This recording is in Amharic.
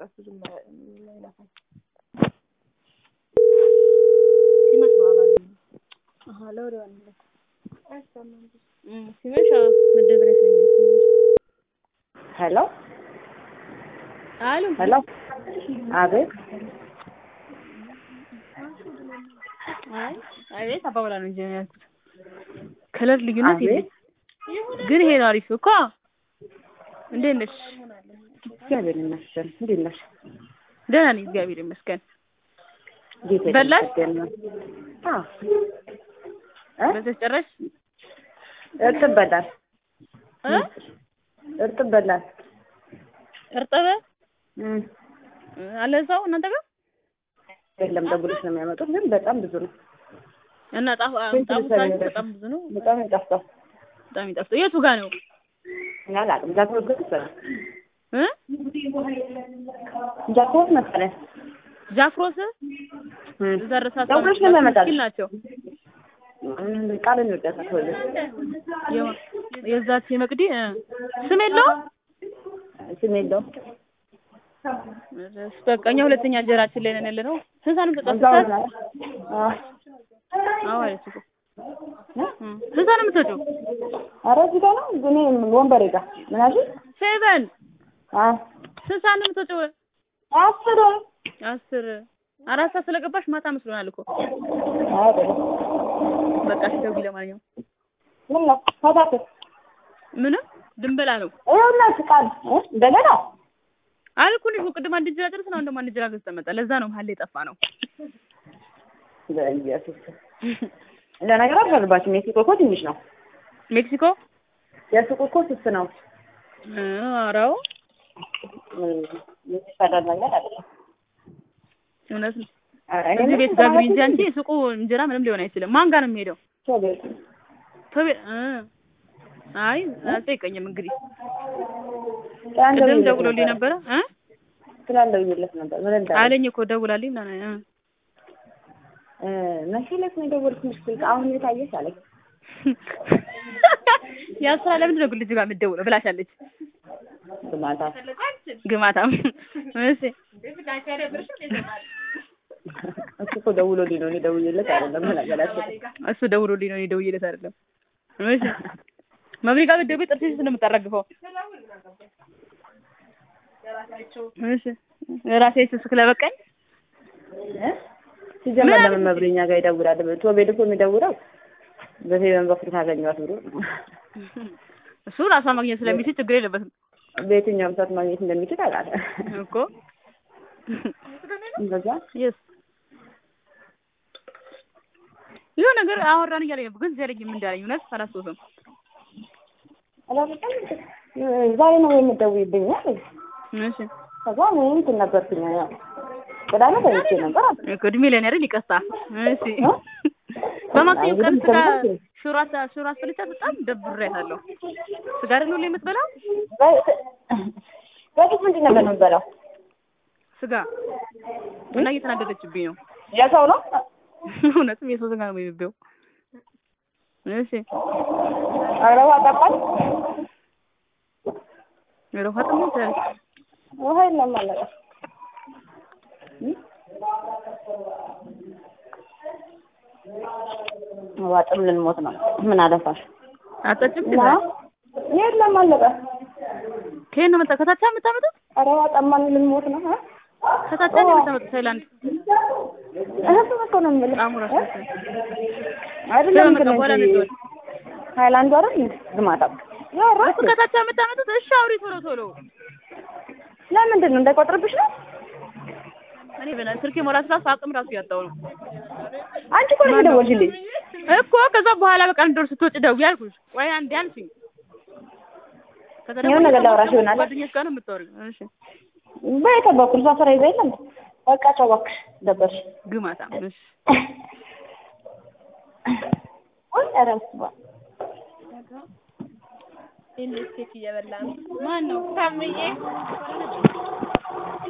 ራሱ ዝም ይለፋል። ሲመሽ ነው አባል አሃ ለወሬዋ ነው አይሰማም እም ሲመሽ መደብሪያ ሲመሽ ሄሎ አሉ ሄሎ፣ አቤት። አይ አቤት አባባላ ነው እንጂ ያልኩት ከለር ልዩነት አቤት። የለም። ግን ይሄ ነው አሪፍ እኮ። እንዴት ነሽ? እግዚአብሔር ይመስገን። እንዴት ነሽ? ደህና ነኝ እግዚአብሔር ይመስገን። ጌታ በላሽ? ይመስገን ነው። አዎ እ በልተሽ ጨረሽ? እርጥብ በላል እ እርጥብ በላል። እርጥብ እም አለ ሰው እናንተ ጋር የለም ደውለሽ ነው የሚያመጡት፣ ግን በጣም ብዙ ነው። እና ጣፍ ስንት ጣፉ ልትሰሪ ሳይዝ ነው? በጣም ብዙ ነው። በጣም ይጣፍጣል። በጣም ይጣፍጥ። የቱ ጋር ነው? አላውቅም። ጃክሮት ግን ይሰራል። እ ጃክሮት መሰለኝ። ጃፍሮስ እም ዘርሳ ደውለሽ ነው የሚያመጣልሽ። ምስኪን ናቸው። እም ቃልን ይወዳታል ሁሉ የማ- የዛች የመቅዲ እ ስም የለውም። ስም የለውም። በቃ እኛ ሁለተኛ እንጀራችን ላይ ነን ያለ ነው። ስንት ሰዓት ነው የምትወጣው? እዛው ስንት ሰዓት? ነው። አዎ አዎ አለች እኮ እ ስንት ሰዓት ነው የምትወጪው? ኧረ እዚህ ጋር ነው እኔ ወንበሬ ጋር ምን አልሽኝ? ሴቨን አዎ ስንት ሰዓት ነው የምትወጪው? አስር አስር አራት ሰዓት ስለገባሽ ማታ መስሎናል እኮ። አይደለም በቃ እሺ ደውዪ። ለማንኛውም ምን ነው ፈታተት ምንም ድንበላ ነው ይኸውልህ ቃል እ እንደገና አልኩልሽ እኮ ቅድም አንድ እንጀራ ጨርሰን አሁን ደግሞ አንድ እንጀራ ገዝተን መጣ። ለዛ ነው መሀል ላይ የጠፋ ነው። በኢየሱስ ለነገር አልፈልባችም። የሱቁ እኮ ትንሽ ነው። ሜክሲኮ የሱቁ እኮ ስስ ነው። እ አራው የሚፈረድ ነገር አይደለም። እውነት ነው። ኧረ እኔ እዚህ ምን ቤት ጋግሪ እንጂ ስራ አንቺ ሱቁ እንጀራ ምንም ሊሆን አይችልም። ማን ጋር ነው የሚሄደው? ሰው ቤት ቶቤ እ አይ አልጠይቀኝም እንግዲህ ትላንት ቅድም ደውዬለት ደውሎልኝ ነበረ። ነበረ እ ትላንት ደውዬለት ነበር። ምን እንዳለ አለኝ እኮ ደውላልኝ ምናምን እ እ መቼ ዕለት ነው የደወልኩልሽ ስልክ አሁን የታየሽ አለኝ። ያ ስራ ለምንድን ነው ግን ልጅ ጋር የምትደውለው ብላሻለች። ማታ ግማታም እሺ እሱ እኮ ደውሎልኝ ነው እኔ ደውዬለት አይደለም። ምን አገላቸው እሱ ደውሎልኝ ነው እኔ ደውዬለት አይደለም። እሺ መብሪ ጋር ብትደውይ ጥርስሽ እንደምታራግፈው እሺ ራሴ ስለበቃኝ እ ሲጀመር ለምን መብረኛ ጋር ይደውላል? ቶቤል እኮ የሚደውለው በፌቨን በኩል ካገኘኋት ብሎ ነው። እሱ ራሷ ማግኘት ስለሚችል ችግር የለበትም በየትኛውም ሰዓት ማግኘት እንደሚችል አውቃለሁ። እኮ እንደዛ የስ ይኸው ነገር አወራን እያለኝ ነበር፣ ግን ዛሬ ምን እንዳለኝ እውነት አላስታውስም። አላውቅም። ዛሬ ነው የምትደውይብኝ አለኝ። እሺ ከዛ እኔ እንትን ነበርኩኝ ያው ቅዳሜ ተኝቼ ነበር አለ። እኮ እድሜ ለኔ አይደል ይቅርታ። እሺ በማክሰኞ ቀን ስጋ ሽሮ አስ- ሽሮ አስበልቻት በጣም ደብሬያታለሁ። ስጋ አይደል ሁሌ የምትበላው በፊት ምንድን ነበር የምትበላው? ስጋ እና እየተናደደችብኝ ነው። የሰው ነው እውነትም የሰው ስጋ ነው የሚበው። እሺ ኧረ ውሃ ጠጣኝ። ኧረ ውሃ ጠማኝ ትላለች። ውሃ የለም አለቀ። ውሃ ጥም ልንሞት ነው። ምን አለፋሽ? አጠጭም እና የለም አለቀ። ከየት ነው መጣ? ከታቻ የምታመጡት? ኧረ ውሃ ጠማን ልንሞት ነው። እ? ከታቻ ነው የምታመጡት? ታይላንድ እህቱ እኮ ነው የምልህ። ጣሙ ራሱ መሰለኝ። አይደለም ከመጣ እንትን በኋላ እንጂ ነበር። ሃይላንዱ አይደል እንዴ? ግማታ ያወራሽ እሱ ከታቻ የምታመጡት? እሺ አውሪ ቶሎ ቶሎ። ለምንድን ነው እንዳይቆጥርብሽ ነው? እኔ በላ ስልኬ ሞላት ራሱ አቅም ራሱ ያጣው ነው አንቺ እኮ ነሽ የደወልሽልኝ። እኮ ከዛ በኋላ በቃ እንደው ስትወጪ ደውዪ አልኩሽ። ቆይ አንዴ አልሽኝ። ከዛ ደግሞ የሆነ ነገር ላውራሽ ይሆናል። ጓደኛሽ ጋር ነው የምታወሪው። እሺ በየት በኩል እሷ ስራ ይዛ የለም በቃ ቻው እባክሽ ደበርሽ። ግማታ እሺ ወይ ኧረ በስመ አብ ማን ነው ታምዬ